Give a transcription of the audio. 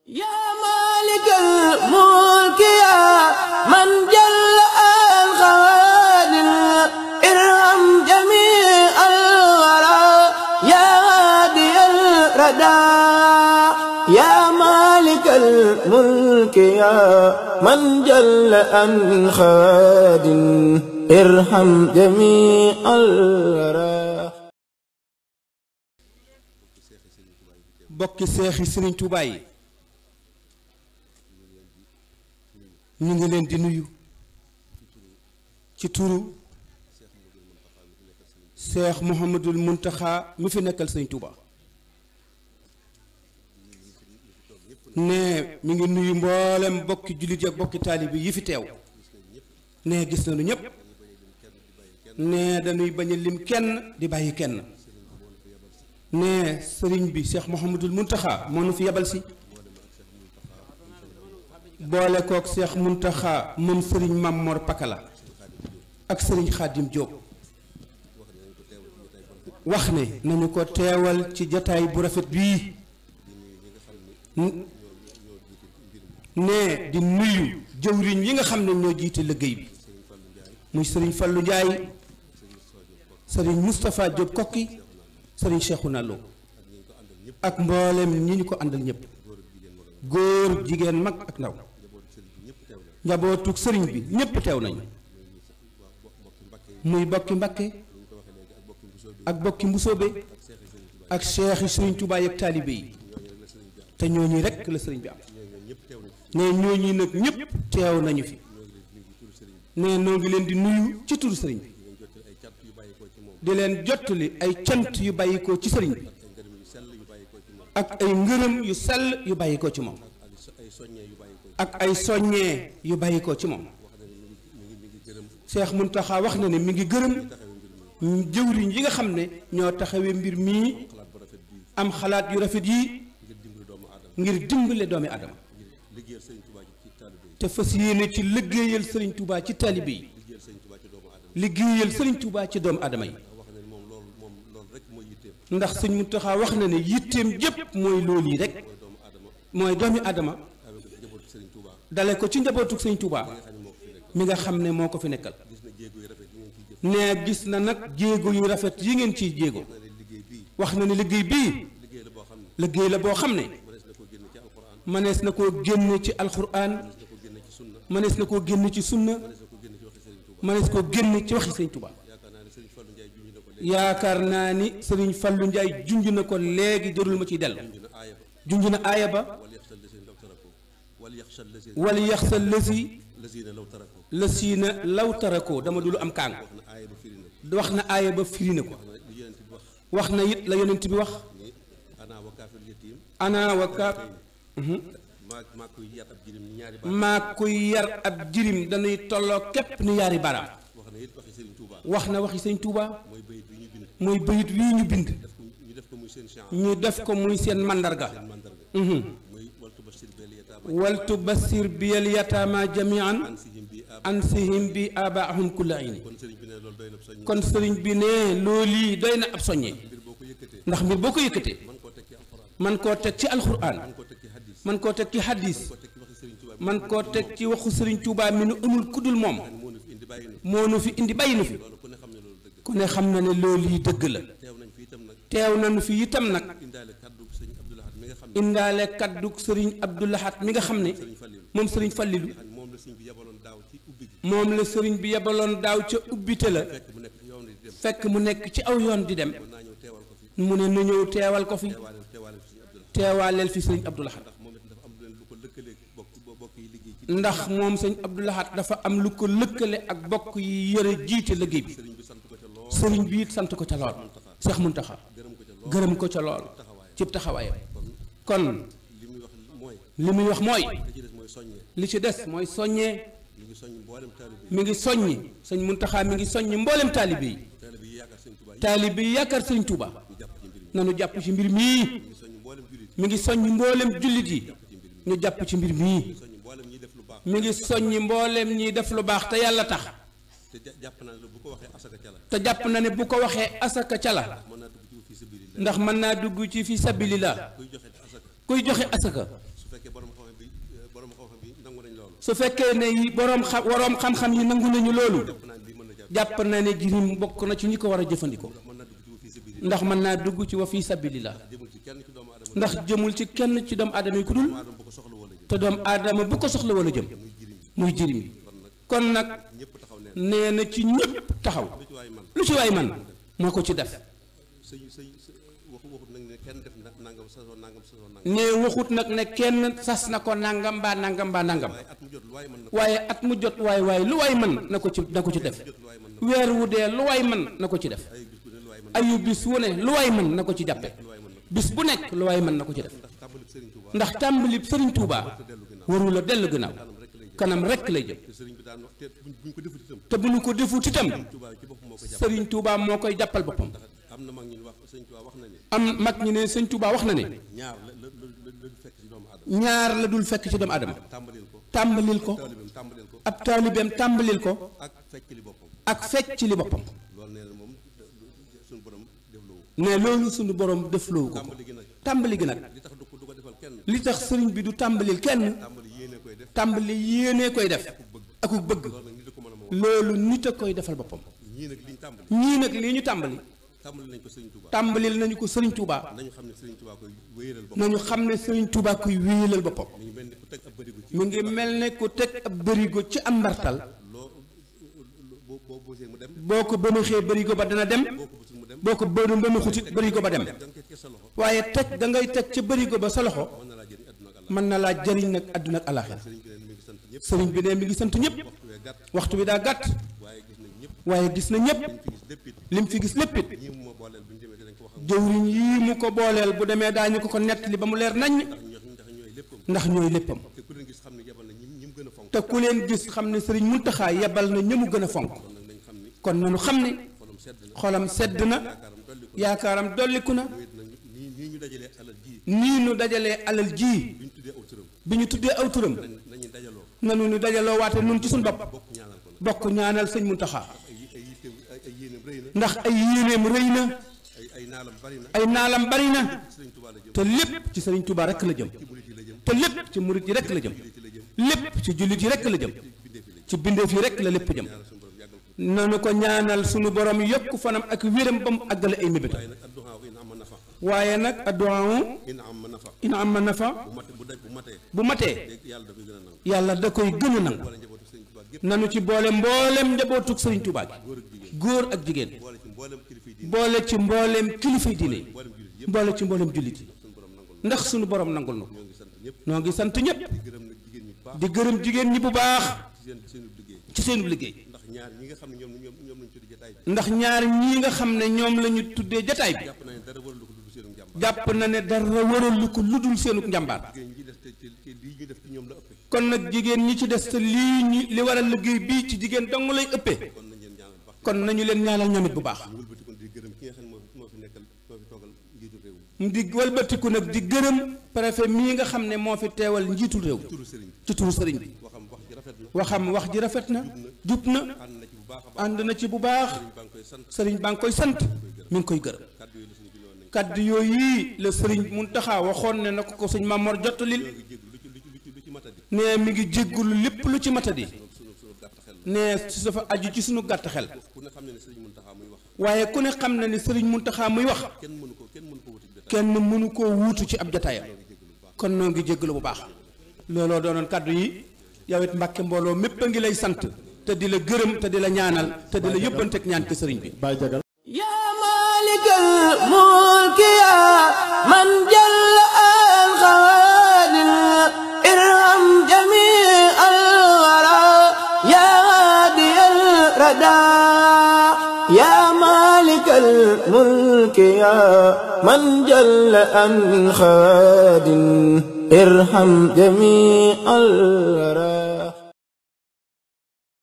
yaa maalikal mulki yaa man jalla al xawaadir irham jamii al waraa yaa haadiyal radaa yaa maalikal mulki yaa man jalla al xawaadir irham jamii al waraa bokki seexi sëriñ Tuubaa yi ñu ngi leen di nuyu ci turu seex Muhammadul Muntaxa mi fi nekkal sëriñ Tuubaa ne mi ngi nuyu mboolem bokki jullit ak bokki taalibi yi fi teew ne gis nañu ñépp ne dañuy bañ a lim kenn di bàyyi kenn ne sëriñ bi Cheikh Mouhamadul Muntaxa moo nu fi yebal si boole kook Cheikh Muntaxa moom sëriñ Mam Mor Pakala ak sëriñ Xaadim Jóob wax ne nañu ko teewal ci jataay bu rafet bii ne di nuyu jëwriñ yi nga xam ne ñoo jiite liggéey bi muy sëriñ Fallu Njaay sëriñ Moustapha Jóob kokki sëriñ Cheikhouna Lo ak mboolem ñi ñu ko àndal ñëpp góor jigéen mag ak ndaw njabootug sëriñ bi ñëpp teew nañu muy bokki Mbakke ak bokki Mbusoobe ak cheikh yi sëriñ Tuubaa ak taalibe yi te ñooñu rekk la sëriñ bi am ne ñooñu nag ñëpp teew nañu fi ne noo ngi leen di nuyu ci turu sëriñ bi di leen jottali ay cant yu bàyyikoo ci sëriñ bi ak ay ngërëm yu sell yu bàyyikoo ci moom ak ay soññee yu bàyyikoo ci moom Seex Muntaxa wax na ne mi ngi gërëm jëwriñ yi nga xam ne ñoo taxawee mbir mii am xalaat yu rafet yi ngir dimbale doomi adama te fas yéene ci liggéeyal sëriñ Tuubaa ci taalibe yi liggéeyal sëriñ Tuubaa ci doomu adama yi ndax sëñ Muntaxa wax na ne yitteem jépp mooy loolu yi rek mooy doomi adama dale ko ci njabootug sëñ Tuubaa mi nga xam ne moo ko fi nekkal nee gis na nag jéego yu rafet yi ngeen ciy jéego wax na ne liggéey bii liggéey la boo xam ne mënees na koo génne ci alxuraan mënees na koo génne ci sunna mënees koo génne ci waxi sëñ Tuubaa yaakaar naa ni sëriñ Fallu Njaay junj na ko léegi jërul ma ciy dellu junj na aaya ba wal yaxsa lësi lësiina law tarakoo dama dulu am kaang wax na aaya ba firi na ko wax na it la yonent bi wax ana wa kaaf maa kuy yar ab jirim dañuy tolloo képp ni yaari baraam wax na waxi sëñ Tuubaa mooy bayit wii ñu bind ñu def ko muy seen màndarga waltu basir biyal yataama jamian ansihim bi abaahum kulla ayni kon sëriñ bi ne loolu doy na ab soññee ndax mbir boo ko yëkkatee man koo teg ci alxuraan man koo teg ci hadis man koo teg ci waxu sëriñ Tuubaa mi nu amul kuddul moom moo nu fi indi bàyyi nu fi ku ne xam na ne loolu yi dëgg la teew nañu fi itam nag indaale kaddu sëriñ Abdoulahat mi nga xam ne moom sëriñ Fallilu moom la sëriñ bi yebaloon daaw ca ubbite la fekk mu nekk ci aw yoon di dem mu ne nu ñëw teewal ko fi teewaaleel fi sëriñ Abdoulahat ndax moom sëñ Abdoulahat dafa am lu ko lëkkale ak bokk yi yëre jiite liggéey bi sëriñ bi it sant ko ca lool Seex Muntaxa gërëm ko ca lool cib taxawaayam kon li muy wax mooy li ci des mooy soññee mi ngi soññi sëñ Muntaxa mi ngi soññi mboolem taalibe yi taalibe yi yaakaar sëriñ Tuuba nanu jàpp ci mbir mii mi ngi soññi mboolem jullit yi ñu jàpp ci mbir mii mi ngi soññi mboolem ñiy def lu baax te yàlla tax te jàpp na ne bu ko waxee asaka ca la ndax mën naa dugg ci fi sabilillah kuy joxe asaka fekkee borom xam bi borom xam bi nangu nañ loolu su fekkee ne yi boroom xam waroom xam-xam yi nangu nañu loolu jàpp naa lii mën na jàpp jàpp na ne jirim bokk na ci ñi ko war a jëfandikoo ndax mën naa dugg ci wa fii sa biir ndax mën naa dugg ci wa fii sabilillah jëmul ci kenn ci doomu aadama ndax jëmul ci kenn ci doomu aadama yi ku dul aadama bu ko soxla wala jëm te doomu aadama bu ko soxla wala jëm muy jirim bi kon nag ñëpp taxaw ne nee na ci ñëpp taxaw lu ci waay man lu ci waay man moo ko ci def sëñ sëñ waxu waxut nag ne kenn def na nangam sasoo nangam sasoo nangam nee waxut nag ne kenn sas na ko nangam mbaa nangam mbaa nangam waaye at mu jot lu waay mën na waaye at mu jot waay waay lu waay mën na ko ci na ko ci def jot lu waay mën na weer wu dee lu waay mën na ko ci def ay bis bu ne lu waay mën ayu bis wu ne lu waay mën na ko ci jàppe lu waay mën na bis bu nekk lu waay mën na ko ci def ndax tàmbali Sëriñ Tuubaa ndax tàmbali Sëriñ Tuubaa warul a dellu gannaaw kanam rekk lay jëm te sëriñ bi daan wax te buñ buñ ko defut itam te bu ñu ko defut itam Tuubaa ci boppam moo ko jàpp Sëriñ Tuubaa moo koy jàppal boppam am na mag ñi wax sëriñ Tuubaa wax na ne am mag ñi ne Sëriñ Tuubaa wax na ne ñaar la la la la fekk ci doomu aadama ñaar la dul fekk ci doomu aadama tàmbalil ko tàmbalil ko taalibeem tàmbalil ko ab taalibeem tàmbalil ko ak fekk li boppam ak fecc li boppam loolu nee na moom suñu borom def loowu ne loolu suñu borom defloowu ko tàmbali gi nag tàmbali gi nag li tax du ko du ko defal kenn li tax sëriñ bi du tàmbalil kenn tàmbali yéene koy def tàmbali yéenee koy def akuk bëgg loolu nag nit a ko mën a ma wax loolu nit a koy defal boppam ñii nag liñ tàmbali ñii nag lii ñu tàmbali tàmbali nañ ko sëriñ Tuubaa tàmbalil nañu ko sëriñ Touba nañu xam ne sëriñ Tuubaa koy wéyalal boppam nañu xam ne sëriñ Touba kuy wéyalal boppam mi ngi mel ni ku teg ab bërigo ci mu ngi mel ne ku teg ab bërigo ci am mbartal loo boo boo boosee mu dem boo ko bëmaxee bërigo ba dana dem boo ko busul mu dem boo ko bënu bëmaxutit bërigo ba dem da nga koy teg sa loxo waaye teg da ngay teg ca bërigo ba sa loxo mën na laa jëriñ àdduna ak àlla mën na laa jëriñ nag àdduna ak alaxira sëriñ bi neen mi ngi sant ñëpp sëriñ bi ne mi ngi sant ñëpp waxtu wee gàtt waxtu bi daa gàtt waaye gis nañ ñëpp waaye gis na ñëpp liñ fi gis lépp it lim fi gis léppit ñii mu ma booleel bu ñu demee dinañ ko wax ak jëwriñ yii mu ko booleel bu demee daañu ko ko nettali ba mu leer naññ ñoo ndax ñooy léppam ndax ñooy léppam te ku leen gis xam ne yebal na ñi ñi mu gën a fonk te ku leen gis xam ne sëriñ Muntaxa yebal na ñëmu gën a fonk kon nag nañ xam ni kon nanu xam ne xolam sedd na xolam sedd na yaakaaram dolli ko yaakaaram dolliku na wéet na nii nii ñu dajalee alal ji nii nu dajalee alal ji bi ñu tuddee aw turam bi ñu tuddee aw turam nañ nañu dajaloo nanu nu dajaloo waate nun ci suñ bopp bokk ñaanal ko nag bokk ñaanal sëñ Muntaxa ay ay yitteem ay ay yéeneem rëy na ndax ay yéeneem rëy na ay ay naalam bari na ay naalam bari na sëriñ Tuubaa la jëm te lépp ci sëriñ Touba rekk la jëm ci murit yi la jëm te lépp ci murit yi rekk la jëm ci la jëm lépp ci jullit yi rekk la jëm ci bindeef yi la jëm ci bindeef yi rekk la lépp jëm ñaanal suñu borom yàggal ko nanu ko ñaanal sunu borom yokk fanam ak wéram ba mu àggale ay mébétam waaye nag adduhaa in amma nafa waaye nag adduwaawu in amma nafa ina am ma nafa bu mate bu daj bu matee bu matee léegi yàlla dafay gën a nangu yàlla da koy gën a nangu wala njabootu sëriñ Tuubaa gépp nanu ci boole mboolem njabootug sëriñ Touba gi góor ak jigéen góor ak jigéen boole ci mboolem kilifa yi diine boole ci mbooleem kilifay diine yi mboolem jullit yëpp boole ci mbooleem jullit yi suñu borom nangul ndax sunu borom nangul nu ñoo ngi sant ñëpp noo ngi sant ñëpp di gërëm nag jigéen ñi bu baax di gërëm jigéen ñi bu baax ci seen seenu liggéey ci seenu liggéey ndax ñaar ñi nga xam ne ñoom ñoom ñoom lañu tuddi jotaay bi ndax ñaar ñii nga xam ne ñoom la ñu tuddee jataay bi jàpp nañ dara waralu ko dund seenu njàmbaar jàpp na ne dara waralu ko lu dul seenu njàmbaar jigéen ñi def te te te lii ñu def ci ñoom la ëppee kon nag jigéen ñi ci des te lii ñi li waral liggéey bii ci jigéen dong lay ëppee kon nañ leen ñaanal baax kon nañu leen ñaanal ñoom it bu baax ñu wëlbati kon di gërëm ki nga xam ne moo moo fi nekkal moo fi toogal njiitu réew mi di walbatiku nag di gërëm préfet mii nga xam ne moo fi teewal njiitul réew turu sëriñ ci turu sëriñ bi waxam wax ji rafet na waxam wax ji rafet na jub na ànd na ci bu baax a baax ànd na ci bu baax baa ngi koy sant sëriñ baa ngi koy sant mi ngi koy gërëm kàddu yi la suñu bi woon nañ kaddu yooyu la sëriñ Muntaxa waxoon ne na ko ko sëñ Mamor jottalil ñoo ngi jégg lu ci lu ci lu ci lu ci matadi ne mi ngi jéggulu lépp lu ci matadi sunu sunu gàtt xel la ne su dafa aju ci sunu gàtt xel ku ne xam ne ne sëriñ Muntaxa muy wax waaye ku ne xam na ni sëriñ Muntaxa muy wax kenn mënu ko kenn mënu ko wuti jotaay kenn mënu koo wuutu ci ab jataayam kon noo ngi jéggalu bu baax looloo doonoon kaddu yi yow it mbàkke mbooloo mépp a ngi lay sant te di la gërëm te di la ñaanal te di la yóbbanteeg ñaan ci sëriñ bi Baye Jagal يا مالك الملك يا من جل الخوادم ارحم جميع الورى يا هادي الردى يا مالك الملك يا من جل عن خواد ارحم جميع الورى